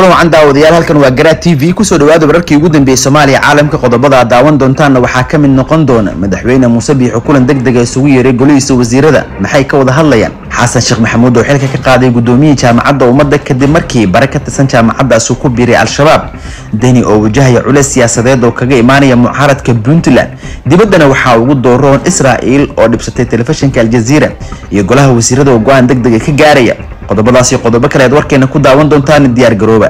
kulan wacan daawadayaal halkan waa garaa t v kusoo dhawaada wararkii ugu dambeeyey soomaaliya caalamka qodobada aad daawan doontaanna waxaa ka mid noqon doona madaxweyne muuse biixo kulan deg dega isugu yeeray golihiisa wasiirada maxay ka wada hadlayaan xasan sheekh maxamuud oo xilka ka qaaday gudoomiyihii jaamacadda ummadda kadib markii bare ka tirsan jaamacaddaas uu ku biiray al-shabaab deni oo wajahaya culeys siyaasadeed oo kaga imaanaya mucaaradka puntland dibaddana waxaa ugu dooroon israa'il oo dhibsatay telefishinka aljaziira iyo golaha wasiirada oo go-aan deg dega ka gaaraya qodobadaas iyo qodobo kale aad warkeena ku daawan doontaan diyaar garooba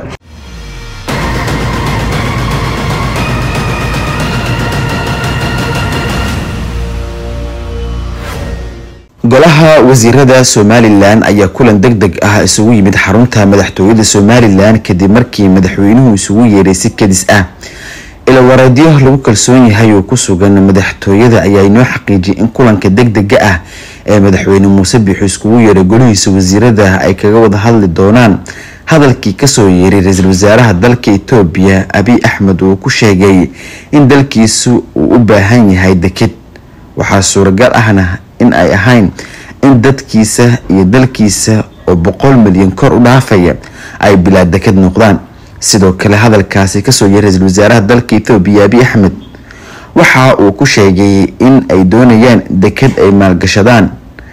golaha wasiirada somalilan ayaa kulan deg deg ah isugu yimid xarunta madaxtooyada somalilan kadib markii madaxweynuhu isugu yeeray si kadis ah ilawareedyo lagu kalsoon yahay oo ku sugan madaxtooyada ayaa inoo xaqiijiyay in kulanka deg dega ah ee madaxweyne muuse biixo iskugu yeeray golihiisa wasiirada ay kaga wada hadli doonaan hadalkii kasoo yeeray ra-iisul wasaaraha dalka etoobiya abiy axmed uu ku sheegay in dalkiisu uu u baahan yahay deked waxaa suuragal ahna in ay ahayn in dadkiisa iyo dalkiisa oo boqol milyan kor u dhaafaya ay bilaa deked noqdaan sidoo kale hadalkaasi kasoo yeeray ra-iisul wasaaraha dalka etoobiya abiy axmed waxa uu ku sheegay in ay doonayaan deked ay maalgashadaan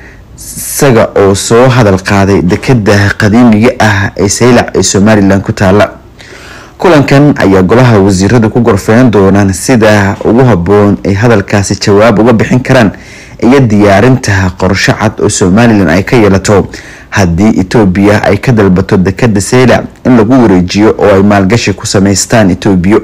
isaga oo soo hadal qaaday dekeda qadiimiga ah ee saylac ee somalilan ku taala kulankan ayaa golaha wasiirada ku gorfeyn doonaan sida ugu haboon ay hadalkaasi jawaab uga bixin karaan iyo diyaarinta qorsho cad oo somalilan ay ka yeelato haddii etoobiya ay ka dalbato dekeda saylac in lagu wareejiyo oo ay maalgashi ku sameystaan etoobiya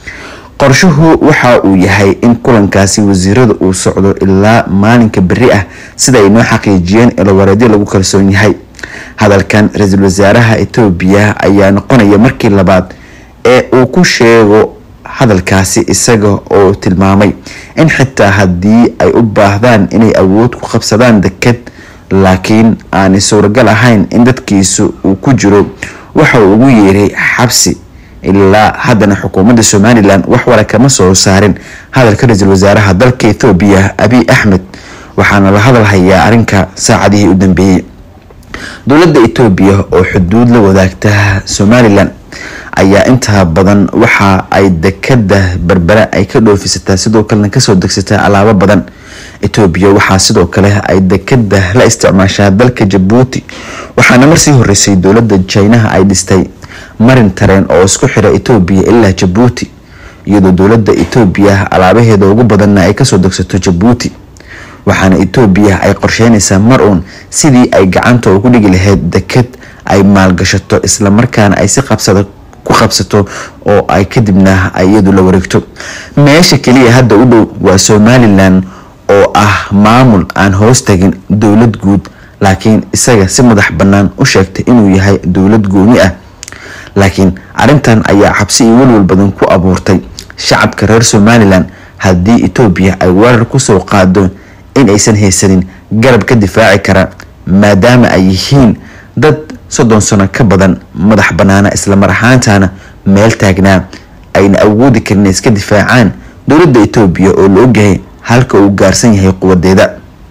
qorshuhu waxa uu yahay in kulankaasi wasiirada uu socdo ilaa maalinka beri ah sida ay noo xaqiijiyeen ilawareedyo lagu kalsoon yahay hadalkan ra-iisul wasaaraha etoobiya ayaa noqonaya markii labaad ee uu ku sheego hadalkaasi isaga oo tilmaamay in xitaa haddii ay u baahdaan inay awood ku qabsadaan deked laakiin aanay suuragal ahayn in dadkiisu uu ku jiro waxa uu ugu yeeray xabsi ilaa haddana xukuumadda somalilan wax wara kama soo saarin hadalka ra-iisul wasaaraha dalka ethoobiya abiy axmed waxaana la hadal hayaa arrinka saacadihii u dambeeyey dowladda etoobiya oo xuduud la wadaagta somalilan ayaa intaa badan waxa ay dekada berbera ay ka dhoofisataa sidoo kalena kasoo degsataa alaabo badan etoobiya waxaa sidoo kale ay dekada la isticmaashaa dalka jabuuti waxaana marsii horeysay dowladda jinaha ay dhistay marin tareen oo isku xira etoobiya ilaa jabuuti iyadoo dowladda etoobiya alaabaheeda ugu badanna ay kasoo degsato jabuuti waxaana etoobiya ay qorsheynaysaa mar uun sidii ay gacanta ugu dhigi lahayd deked ay maalgashato islamarkaana ay si qabsada ku qabsato oo ay kadibna iyadu la wareegto meesha keliya hadda u dhow waa somalilan oo ah maamul aan hoos tagin dowlad guud laakiin isaga si madax bannaan u sheegtay inuu yahay dowlad gooni ah laakiin arrintan ayaa xabsi iyo welwal badan ku abuurtay shacabka reer somalilan haddii etoobiya ay weerar kusoo qaado in aysan haysanin garab ka difaaci kara maadaama ay yihiin dad soddon sano ka badan madax bannaana islamar ahaantana meel taagnaa ayna awoodi karin iska difaacaan dowladda etoobiya oo la ogyahay halka uu gaarsan yahay quwadeeda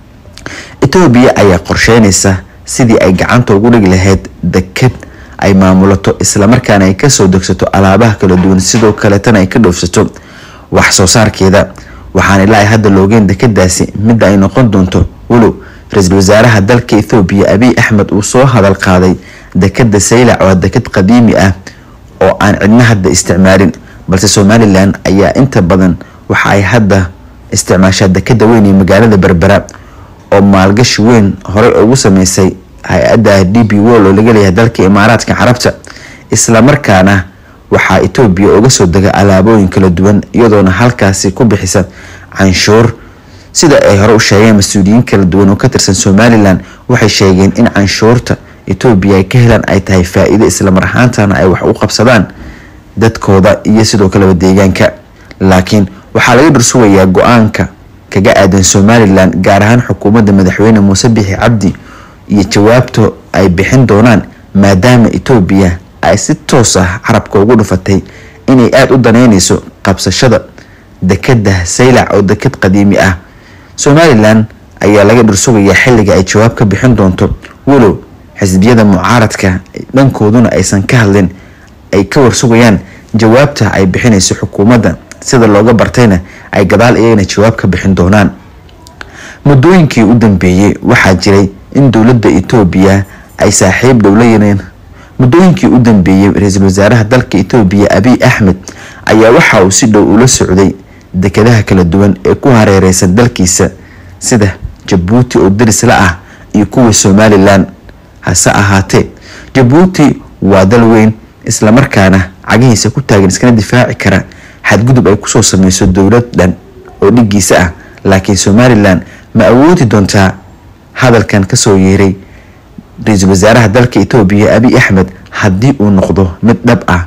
etoobiya ayaa qorsheynaysa sidii ay gacanta ugu dhigi lahayd deked ay maamulato islamarkaana ay kasoo degsato alaabaha kala duwan sidoo kaleetana ay ka dhoofsato wax soo saarkeeda waxaana ilaa ay hadda loogeen dekadaasi midda ay noqon doonto walow ra-iisul wasaaraha dalka ethoobiya abiy axmed uu soo hadal qaaday dekeda saylac oo deked qadiimi ah oo aan cidna hadda isticmaalin balse somalilan ayaa inta badan waxa ay hadda isticmaashaa dekeda weyn ee magaalada berbera oo maalgashi weyn horey ugu sameysay hay-adda d b wol oo laga leeyahay dalka imaaraadka carabta islamarkaana waxaa etoobiya uga soo dega alaabooyin kala duwan iyadoona halkaasi ku bixisa canshuur sida ay hore u sheegeen mas-uuliyiin kala duwan oo ka tirsan somalilan waxay sheegeen in canshuurta etoobiya ay ka helaan ay tahay faa-iido islamar ahaantana ay wax u qabsadaan dadkooda iyo sidoo kaleba deegaanka laakiin waxaa laga dhursugayaa go-aanka kaga aadan somalilan gaar ahaan xukuumadda madaxweyne muuse bixi cabdi iyo jawaabta ay bixin doonaan maadaama etoobiya ay si toos ah carabka ugu dhufatay inay aada u daneyneyso qabsashada dekeda saylac oo deked qadiimi ah somalilan ayaa laga dhursugayaa xilliga ay jawaab ka bixin doonto walow xisbiyada mucaaradka dhankooduna aysan ka hadlin ay ka warsugayaan jawaabta ay bixinayso xukuumadda sida looga bartayna ay gadaal iyagana jawaab ka bixin doonaan muddooyinkii u dambeeyey waxaa jiray in dowladda etoobiya ay saaxiib dhow la yareen muddooyinkii u dambeeyey ra-iisul wasaaraha dalka etoobiya abiy axmed ayaa waxa uu si dhow ula socday dekadaha kala duwan ee ku hareereysan dalkiisa sida jabuuti oo darisla ah iyo kuwa somalilan hase ahaatee jabuuti waa dal weyn islamarkaana cagihiisa ku taagan iskana difaaci kara xadgudub ay kusoo sameyso dowlad dhan oo dhigiisa ah laakiin somalilan ma awoodi doontaa hadalkan kasoo yeeray ra-iisul wasaaraha dalka etoobiya abiy axmed haddii uu noqdo mid dhab ah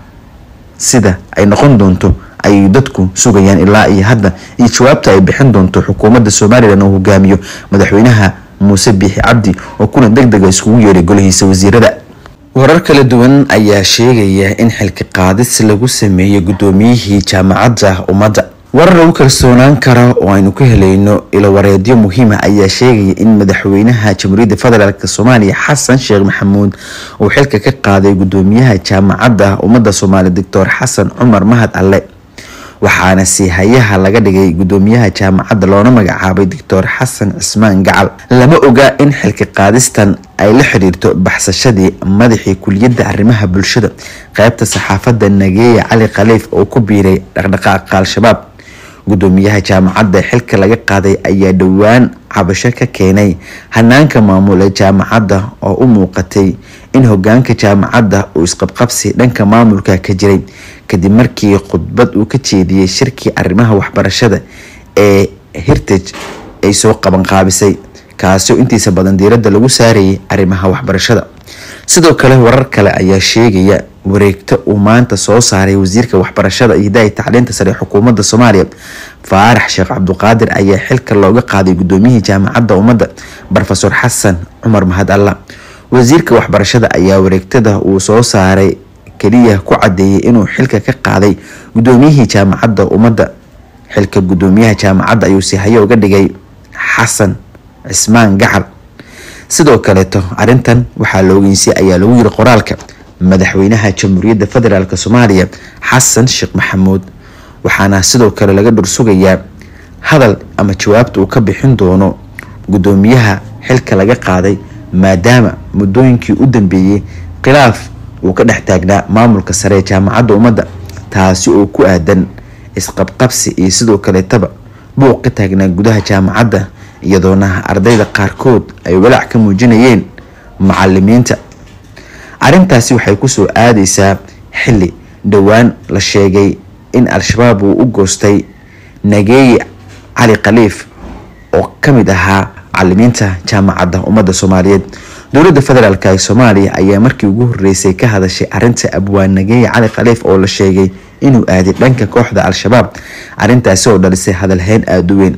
sida ay noqon doonto ayay dadku sugayaan ilaa iyo hadda iyo jawaabta ay bixin doonto xukuumadda somalilan oo hogaamiyo madaxweynaha muuse biixi cabdi oo kulan deg dega iskugu yeeray golihiisa wasiirada warar kala duwan ayaa sheegaya in xilki qaadis lagu sameeyey guddoomiyihii jaamacadda ummadda warar lagu kalsoonaan kara oo aynu ka helayno ilowareedyo muhiima ayaa sheegaya in madaxweynaha jamhuuriyadda federaalk soomaaliya xasan sheekh maxamuud uu xilka ka qaaday guddoomiyaha jaamacadda ummadda soomaaliya doctor xasan cumar mahad alle waxaana siihayaha laga dhigay guddoomiyaha jaamacadda loona magacaabay doctor xasan cismaan gacal lama oga in xilki qaadistan ay la xiriirto baxsashadii madaxii kuliyadda arrimaha bulshada qeybta saxaafadda nageeya cali khaliif oo ku biiray dhaqdhaqaaqa al-shabaab guddoomiyaha jaamacadda xilka laga qaaday ayaa dhowaan cabasho ka keenay hanaanka maamul ee jaamacadda oo u muuqatay in hogaanka jaamacadda uu isqabqabsi dhanka maamulka ka jiray kadib markii khudbad uu ka jeediyey shirkii arrimaha waxbarashada ee heritage ay soo qabanqaabisay kaasoo intiisa badan diiradda lagu saarayay arrimaha waxbarashada sidoo kale warar kale ayaa sheegaya wareegto uu maanta soo saaray wasiirka waxbarashada iyo hidaaya tacliinta sare ee xukuumadda soomaaliya faarax sheekh cabduqaadir ayaa xilka looga qaaday guddoomiyihii jaamacadda ummadda rofesor xasan cumar mahad alla wasiirka waxbarashada ayaa wareegtada uu soo saaray keliya ku cadeeyay inuu xilka ka qaaday guddoomiyihii jaamacadda ummadda xilka guddoomiyaha jaamacadda ayuu sihayo uga dhigay xasan cismaan gacal sidoo kaleeto arrintan waxaa la ogeysay ayaa lagu yiri qoraalka madaxweynaha jamhuuriyadda federaalk soomaaliya xasan sheekh maxamuud waxaana sidoo kale laga dhursugayaa hadal ama jawaabta uu ka bixin doono guddoomiyaha xilka laga qaaday maadaama muddooyinkii u dambeeyey khilaaf uu ka dhex taagnaa maamulka sare ee jaamacadda ummadda taasi oo ku aadan isqabqabsi iyo sidoo kaleetaba buuq ka taagnaa gudaha jaamacadda iyadoona ardayda qaarkood ay walaac ka muujinayeen macalimiinta arrintaasi waxay kusoo aadeysaa xili dhowaan la sheegay in al-shabaab uu u goostay nageeye cali khaliif oo kamid ahaa macalimiinta jaamacadda ummadda soomaaliyeed dowladda federaalk ee soomaaliya ayaa markii ugu horeysay ka hadashay arinta abwaan nageeye cali khaliif oo la sheegay inuu aaday dhanka kooxda al-shabaab arrintaasi oo dhalisay hadalheyn aada u weyn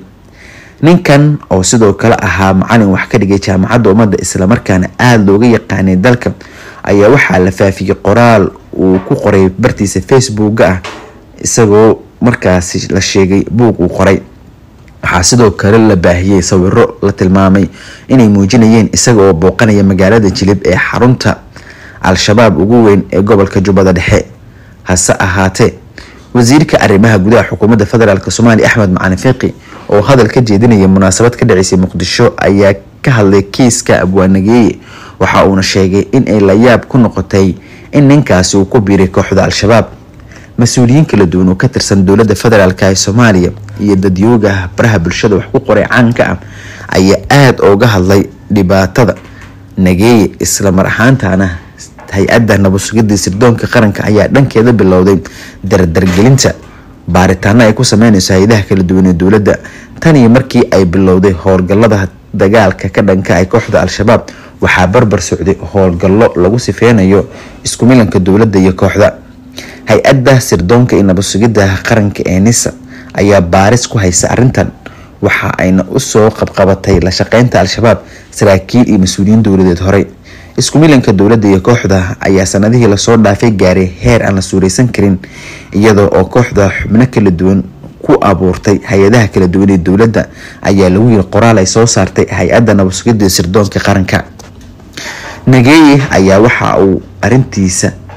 ninkan oo sidoo kale ahaa macalin wax ka dhigay jaamacadda ummadda islamarkaana aada looga yaqaanay dalka ayaa waxaa la faafiyey qoraal uu ku qoray bartiisa facebooka ah isagoo markaasi la sheegay buug uu qoray waxaa sidoo kale la baahiyey sawiro la tilmaamay inay muujinayeen isaga oo booqanaya magaalada jilib ee xarunta al-shabaab ugu weyn ee gobolka jubbada dhexe hase ahaatee wasiirka arrimaha gudaha xukuumadda federaalk soomaaliya axmed macalin fiiqi oo hadal ka jeedinaya munaasabad ka dhaceysay muqdisho ayaa ka hadlay kiiska abwaanageeye waxa uuna sheegay in ay layaab ku noqotay in ninkaasi uu ku biiray kooxda al-shabaab mas-uuliyiin kala duwan oo ka tirsan dowladda federaalk ee soomaaliya iyo dadyooga baraha bulshada wax ku qoray caanka ah ayaa aada ooga hadlay dhibaatada nageeye isla mar ahaantana hay-adda nabadsugidii sirdoonka qaranka ayaa dhankeeda bilowday dardargelinta baaritaano ay ku sameyneyso hay-adaha kala duwan ee dowladda tan iyo markii ay bilowday howlgallada dagaalka ka dhanka ay kooxda al-shabaab waxaa barbar socday howlgallo lagu sifeynayo isku milanka dowladda iyo kooxda hay-adda sirdoonka iyo nabadsugidda qaranka ee nisa ayaa baaris ku haysa arrintan waxa ayna usoo qabqabatay la shaqeynta al-shabaab saraakiil iyo mas-uuliyiin dowladeed horey isku milanka dowladda iyo kooxda ayaa sanadihii lasoo dhaafay gaaray heer aan la suureysan karin iyadoo oo kooxda xubno kala duwan ku abuurtay hay-adaha kala duwan ee dowladda ayaa lagu yiri qoraal ay soo saartay hay-adda nabadsugidda sirdoonka qaranka nageeye ayaa waxa uu arintiisa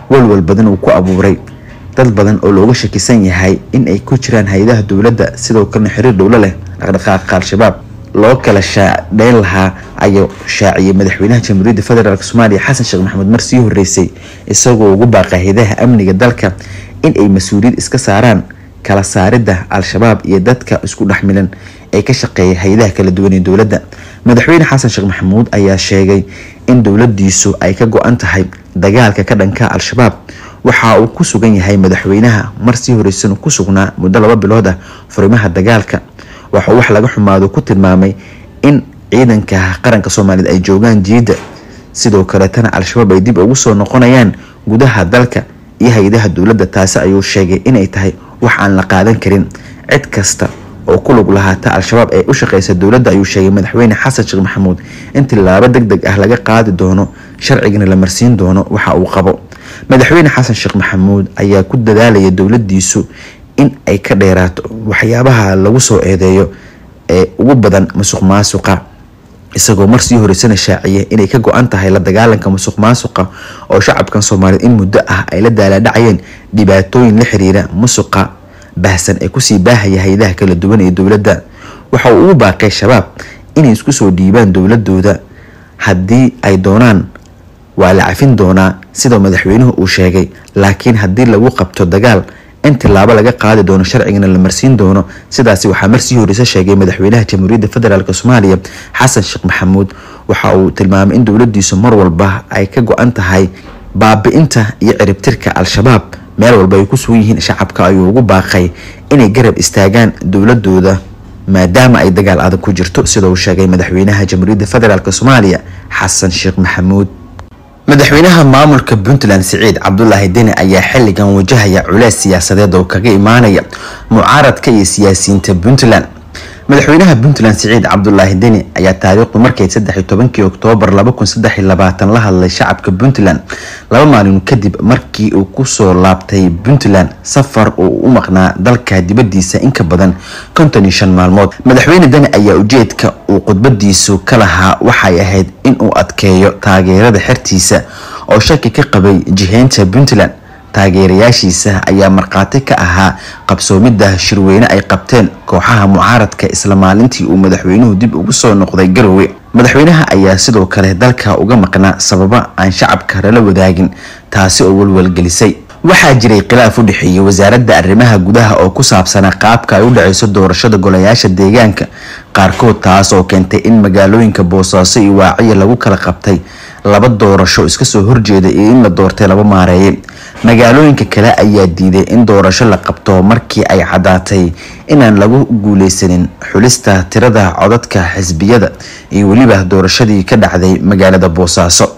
walwal badan uu ku abuuray dad badan oo looga shakisan yahay in ay ku jiraan hay-adaha dowladda sidoo kalena xiriir dhowlo leh dhaqdhaqaaqa al-shabaab loo kala shaadheyn lahaa ayuu shaaciyay madaxweynaha jamhuuriyadda federaalk soomaaliya xasan sheekh maxamed mar sii horeysay isagoo ugu baaqay hay-adaha amniga dalka in ay mas-uuliyad iska saaraan kala saaridda al-shabaab iyo dadka isku dhexmilan ee ka shaqeeya hay-adaha kala duwan ee dowladda madaxweyne xasan sheekh maxamuud ayaa sheegay in dowladiisu ay ka go-an tahay dagaalka ka dhanka al-shabaab waxa uu ku sugan yahay madaxweynaha mar sii horeysan ku sugnaa muddo laba bilood ah furimaha dagaalka waxauu wax laga xumaado ku tilmaamay in ciidanka qaranka soomaaliyeed ay joogaan jiidda sidoo kaleetana al-shabaab ay dib ugu soo noqonayaan gudaha dalka iyo hay-adaha dowladda taasi ayuu sheegay inay tahay wax aan la qaadan karin cid kasta oo ku lug lahaata al-shabaab ee u shaqeysa dowladda ayuu sheegay madaxweyne xasan sheekh maxamuud in tilaabo deg deg ah laga qaadi doono sharcigana la marsiin doono waxa uu qabo madaxweyne xasan sheekh maxamuud ayaa ku dadaalaya dowladiisu in ay ka dheeraato waxyaabaha lagu soo eedeeyo ee ugu badan musuq maasuqa isagoo mar sii horeysana shaaciyay inay ka go-an tahay la dagaalanka musuq maasuqa oo shacabkan soomaaliyeed in muddo ah ay la daalaadhacayeen dhibaatooyin la xiriira musuqa baahsan ee kusii baahaya hay-adaha kala duwan ee dowladda waxa uu ugu baaqay shabaab inay isku soo dhiibaan dowladooda haddii ay doonaan waa la cafin doonaa sida madaxweynuhu uu sheegay laakiin haddii lagu qabto dagaal in tilaabo laga qaadi doono sharcigana la marsiin doono sidaasi waxaa marsii horeysa sheegay madaxweynaha jamhuuriyadda federaalk soomaaliya xasan sheekh maxamuud waxa uu tilmaamay in dowladiisu mar walba ay ka go-an tahay baabi-inta iyo ciribtirka al-shabaab meel walba ay ku sugan yihiin shacabka ayuu ugu baaqay inay garab istaagaan dowladooda maadaama ay dagaal adag ku jirto sida uu sheegay madaxweynaha jamhuuriyadda federaalk soomaaliya xasan sheekh maxamuud madaxweynaha maamulka puntland siciid cabdulaahi deni ayaa xilligan wajahaya culeys siyaasadeed oo kaga imaanaya mucaaradka iyo siyaasiyiinta puntland madaxweynaha puntland siciid cabdulaahi deni ayaa taariikhdu markay saddex tobankii oktoobar laba kun saddex labaatan la hadlay shacabka puntland laba maalin kadib markii uu kusoo laabtay puntland safar uu u maqnaa dalka dibadiisa in ka badan konton iyo shan maalmood madaxweyne deni ayaa ujeedka uu khudbadiisu ka lahaa waxay ahayd inuu adkeeyo taageerada xertiisa oo shaki ka qabay jiheynta puntland taageerayaashiisa ayaa markhaati ka ahaa qabsoomidda shirweyne ay qabteen kooxaha mucaaradka isla maalintii uu madaxweynuhu dib ugu soo noqday garowe madaxweynaha ayaa sidoo kale dalka uga maqnaa sababo aan shacabka lala wadaagin taasi oo walwalgelisay waxaa jiray khilaaf u dhexeeyay wasaaradda arrimaha gudaha oo ku saabsanaa qaabka ay u dhaceyso doorashada golayaasha deegaanka qaarkood taas oo keentay in magaalooyinka boosaaso iyo waaciya lagu kala qabtay laba doorasho iska soo horjeeda iyo in la doortay laba maareeye magaalooyinka kale ayaa diiday in doorasho la qabto markii ay caddaatay inaan lagu guuleysanin xulista tirada codadka xisbiyada iyo weliba doorashadii ka dhacday magaalada boosaaso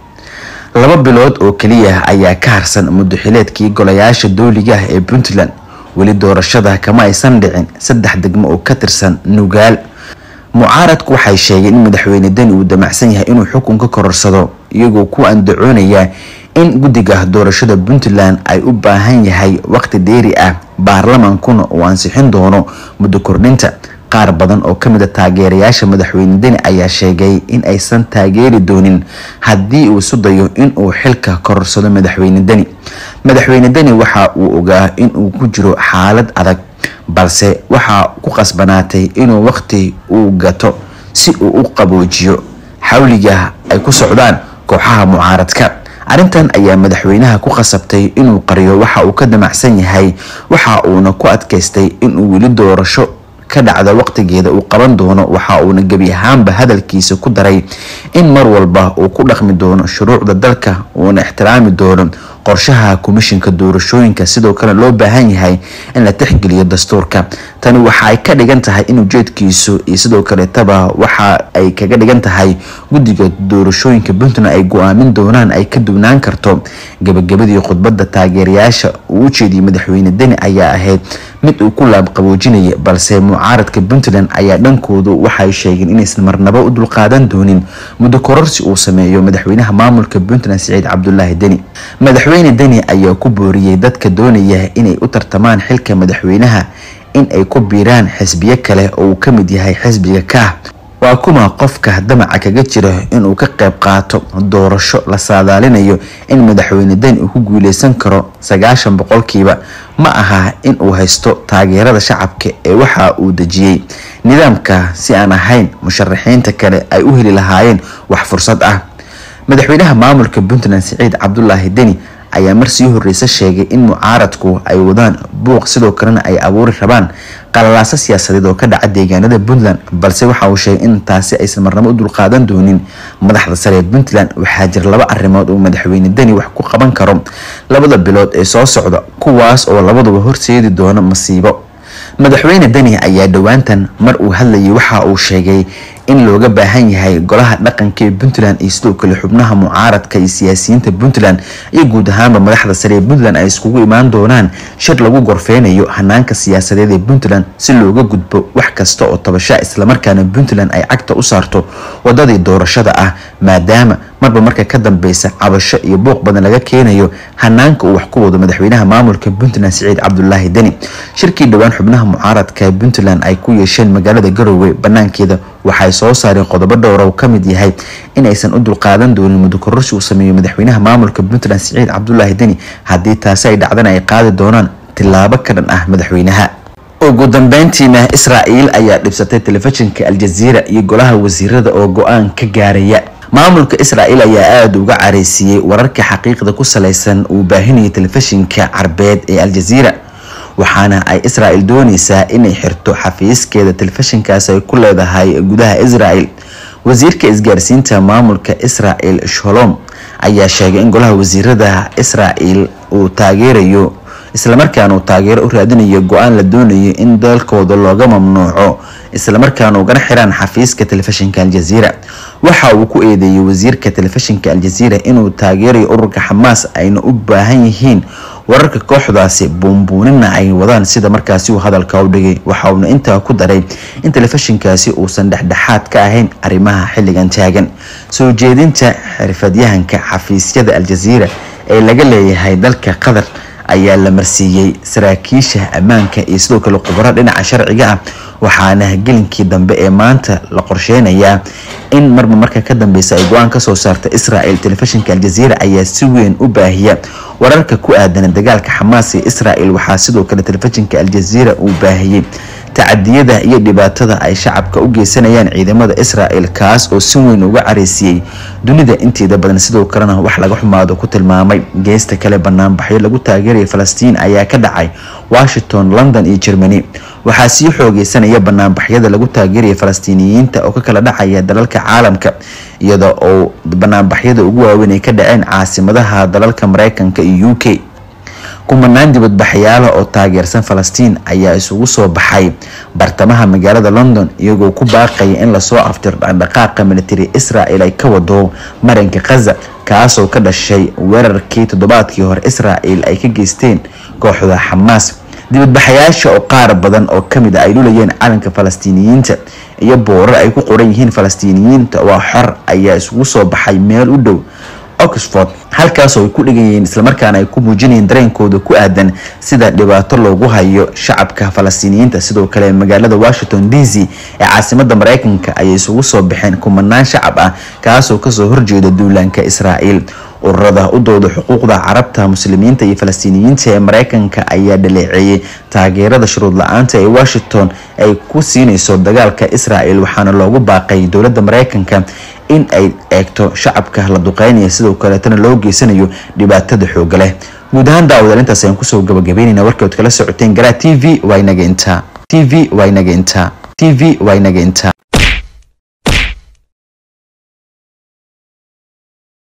laba bilood oo keliya ayaa ka harsan muddoxileedkii golayaasha dooliga ah ee puntland weli doorashada kama aysan dhicin saddex degmo oo ka tirsan nugaal mucaaradku waxay sheegeen in madaxweyne deni uu damacsan yahay inuu xukunka kororsado iyagoo ku andacoonaya in guddiga doorashada puntland ay u baahan yahay waqti dheeri ah baarlamaankuna uu ansixin doono muddo kordhinta qaar badan oo kamid a taageerayaasha madaxweyne deni ayaa sheegay in aysan taageeri doonin haddii uu isu dayo inuu xilka kororsado madaxweyne deni madaxweyne deni waxa uu ogaa inuu ku jiro xaalad adag balse waxaa ku qasbanaatay inuu waqti uu gato si uu u qaboojiyo xawliga ay ku socdaan kooxaha mucaaradka arrintan ayaa madaxweynaha ku qasabtay inuu qariyo waxa uu ka damacsan yahay waxa uuna ku adkaystay inuu weli doorasho ka dhacda waqtigeeda uu qaban doono waxa uuna gebi ahaanba hadalkiisa ku daray in mar walba uu ku dhaqmi doono shuruucda dalka uuna ixtiraami doono qorshaha komishinka doorashooyinka sidoo kale loo baahan yahay in la tixgeliyo dastuurka tani waxa ay ka dhigan tahay in ujeedkiisu iyo sidoo kaleetaba waxa ay kaga dhigan tahay guddiga doorashooyinka puntland ay go-aamin doonaan ay ka duwnaan karto gabagabadii khudbadda taageerayaasha uu u jeediyey madaxweyne deni ayaa ahayd mid uu ku laabqaboojinaya balse mucaaradka puntland ayaa dhankoodu waxay sheegeen inaysan marnabo u dulqaadan doonin muddo kororsi uu sameeyo madaxweynaha maamulka puntland siciid cabdulaahi deni madaxweyne deni ayaa ku booriyey dadka doonaya inay u tartamaan xilka madaxweynaha in ay ku biiraan xisbiyo kale oo uu ka mid yahay xisbiga kaah waa kuma qofka damaca kaga jira inuu ka qayb qaato doorasho la saadaalinayo in madaxweyne deni uu ku guuleysan karo sagaashan boqolkiiba ma aha in uu haysto taageerada shacabka ee waxa uu dejiyey nidaamka si aan ahayn musharaxiinta kale ay u heli lahaayeen wax fursad ah madaxweynaha maamulka puntland siciid cabdulaahi deni ayaa mar sii horeysa sheegay in mucaaradku ay wadaan buuq sidoo kalena ay abuuri rabaan qalalaaso siyaasadeed oo ka dhaca deegaanada puntland balse waxa uu sheegay in taasi aysan marnabo u dulqaadan doonin madaxda sare ee puntland waxaa jira laba arrimood uu madaxweyne deni wax ku qaban karo labada bilood ee soo socda kuwaas oo labaduba horseedi doono masiibo madaxweyne deni ayaa dhowaantan mar uu hadlayay waxa uu sheegay in looga baahan yahay golaha dhaqanka ee puntland iyo sidoo kale xubnaha mucaaradka iyo siyaasiyiinta puntland iyo guud ahaanba madaxda sare ee puntland ay iskugu imaan doonaan shir lagu gorfeynayo hanaanka siyaasadeed ee puntland si looga gudbo wax kasta oo tabasha islamarkaana puntland ay cagta u saarto wadadii doorashada ah maadaama marba marka ka dambeysa cabasho iyo buuq badan laga keenayo hanaanka uu wax ku wado madaxweynaha maamulka puntland siciid cabdulaahi deni shirkii dhowaan xubnaha mucaaradka ee puntland ay ku yeesheen magaalada garowe banaankeeda waxay soo saareen qodobo dhowra uu kamid yahay in aysan u dulqaadan doonin muddo kororsi uu sameeyo madaxweynaha maamulka puntland siciid cabdulaahi deni haddii taasi ay dhacdana ay qaadi doonaan tilaabo ka dhan ah madaxweynaha ugu dambeyntiina israa'iil ayaa dhibsatay telefishinka aljaziira iyo golaha wasiirada oo go-aan ka gaaraya maamulka israa'iil ayaa aada uga careysiiyey wararka xaqiiqda ku saleysan uu baahinayay telefishinka carbeed ee aljaziira waxaana ay israel dooneysaa inay xirto xafiiskeeda telefishinkaas ay ku leedahay gudaha israel wasiirka isgaarsiinta maamulka israel sholom ayaa sheegay in golaha wasiirada israel uu taageerayo islamarkaana uu taageero u raadinayo go-aan la doonayo in dalkooda looga mamnuuco islamarkaana ugana xiraan xafiiska telefishinka aljaziira waxa uu ku eedeeyey wasiirka telefishinka aljaziira inuu taageerayo ururka xamaas ayna u baahan yihiin wararka kooxdaasi buunbuunina ay wadaan sida markaasi uu hadalka u dhigay waxa uuna intaa ku daray in telefishinkaasi uusan dhexdhexaad ka ahayn arrimaha xilligan taagan soo jeedinta xirfadyahanka xafiisyada aljaziira ee laga leeyahay dalka qatar ayaa la marsiiyey saraakiisha ammaanka iyo sidoo kale khubaro dhinaca sharciga ah waxaana gelinkii dambe ee maanta la qorsheynayaa in marba marka ka dambeysa ay go-aan kasoo saarta israel telefishinka aljaziira ayaa si weyn u baahiya wararka ku aadan dagaalka xamaas ee israel waxaa sidoo kale telefishinka aljaziira uu baahiyey tacadiyada iyo dhibaatada ay shacabka u geysanayaan ciidamada israel kaas oo si weyn uga careysiiyey dunida inteeda badan sidoo kalena wax laga xumaado ku tilmaamay geesta kale banaanbaxyo lagu taageeraya falastiin ayaa ka dhacay washington london iyo germany waxaa sii xoogeysanaya banaanbaxyada lagu taageeraya falastiiniyiinta oo ka kala dhacaya dalalka caalamka iyada oo banaanbaxyada ugu waaweyn ay ka dhaceen caasimadaha dalalka mareykanka iyo u k kumanaan dibadbaxyaala oo taageersan falastiin ayaa isugu soo baxay bartamaha magaalada london iyagoo ku baaqaya in lasoo afjiro dhaqdhaqaaqa militari israel ay ka wado marinka khaza kaasoo ka dhashay weerarkii toddobaadkii hore israel ay ka geysteen kooxda xamaas dibadbaxayaasha oo qaar badan oo kamid a ay lulayeen calanka falastiiniyiinta iyo boorar ay ku qoran yihiin falastiiniyiinta waa xor ayaa isugu soo baxay meel u dhow oxford halkaasoo ay ku dhigayeen islamarkaana ay ku muujinayeen dareenkooda ku aadan sida dhibaato loogu hayo shacabka falastiiniyiinta sidoo kale magaalada washington d c ee caasimada mareykanka ayay isugu soo baxeen kumanaan shacab ah kaasoo kasoo horjeeda duulaanka israel ururada u dooda xuquuqda carabta muslimiinta iyo falastiiniyiinta ee mareykanka ayaa dhaleeceeyay taageerada shuruud la-aanta ee washington ay ku siineyso dagaalka israel waxaana loogu baaqay dowladda mareykanka in ay eegto shacabka la duqeynaya sidoo kaleetana loo geysanayo dhibaatada xooga leh guud ahaan daawadaal intaas ayaan kusoo gabagabeynayna warkood kala socoteen garaa t v waa inaga intaa t v waa inaga intaa t v waa inaga intaa